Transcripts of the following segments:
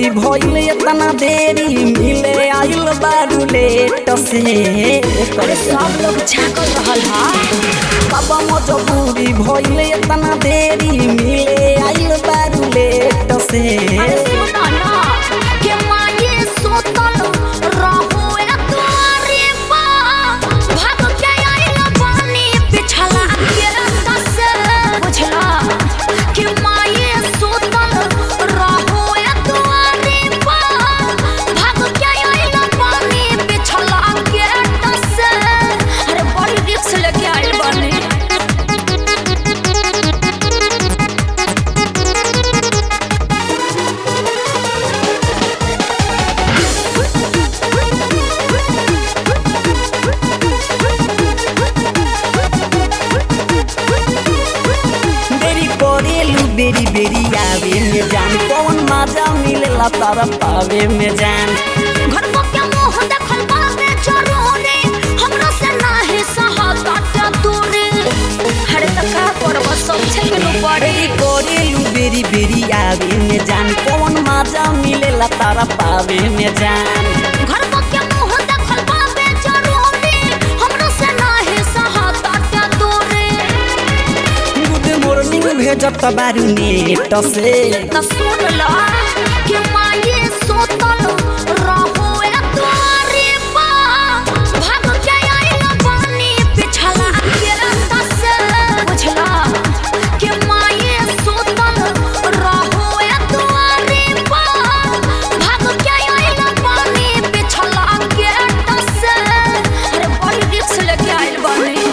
मजबूरी भइल इतना देरी मिले आइल बारू लेट से अरे सब लोग झाकल रहल हा बाबा मजबूरी भइल इतना देरी मिले आइल बारू लेट से अरे सुनो ना के माये सोतल रहो ए द्वारे पा भाग के आइल पानी पिछला के दस बुझला के माये सोतल रहो ए द्वारे पा भाग के आइल पानी पिछला के दस अरे बड़ी रिक्स लेके आइल बने देरी करेलू बेरी बेरी आवे में जान कौन मजा मिलेला तारा पावे में जान घर को क्या मोह देखल बाबे जरूरी हमरा से नाही सहाता दूरी हरे त का करब सब छेकनु पड़े देरी करेलू बेरी बेरी आवे में जान कौन मजा मिलेला तारा पावे में जान घर को क्या मोह देखल बाबे जरूरी हमरा से नाही सहाता दूरी गुड मॉर्निंग भेजत बारू नेट से त सुन ला कि माये सोतल रहो ए द्वारे पा भाग के आइल पानी पिछला के दस बुझला कि माये सोतल रहो ए द्वारे पा भाग के आइल पानी पिछला के दस अरे बड़ी रिक्स लेके आइल बानी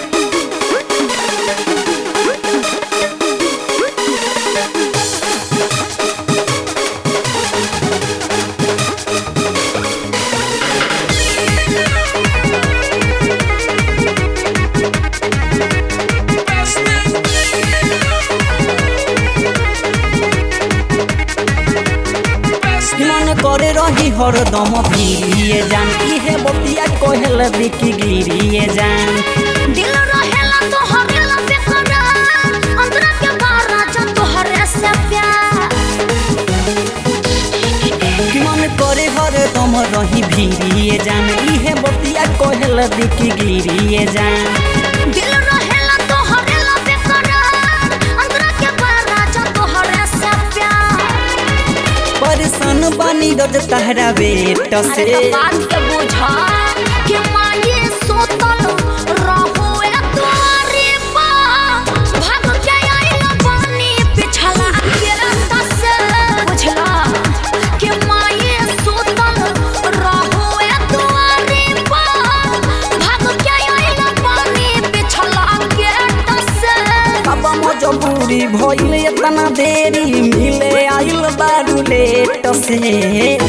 मन करे रही हरदम गिरिए जान इहे बतिया कहल बिकी गिरिए जान दिल रहेला तो हरेला बेकरार अंतरा के बारा जब तो हरे से प्यार मन करे हरदम रही भिरिए जान इहे बतिया कहल बिकी गिरिए जान दिल रहेला तो हरेला बेकरार अंतरा के बारा जब तो हरे से प्यार परेशान बानी रज तहरा बेट अरे से तो बात के बुझा कि माये सोतल रहो ए द्वारे पा भाग के आइल पानी पिछला के दस बुझला कि माये सोतल रहो ए द्वारे पा भाग के आइल पानी पिछला के दस बाबा मजबूरी भइल इतना देरी मिले आइल बारू लेट से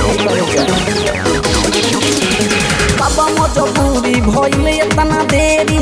बाबा मजबूरी भइल इतना देरी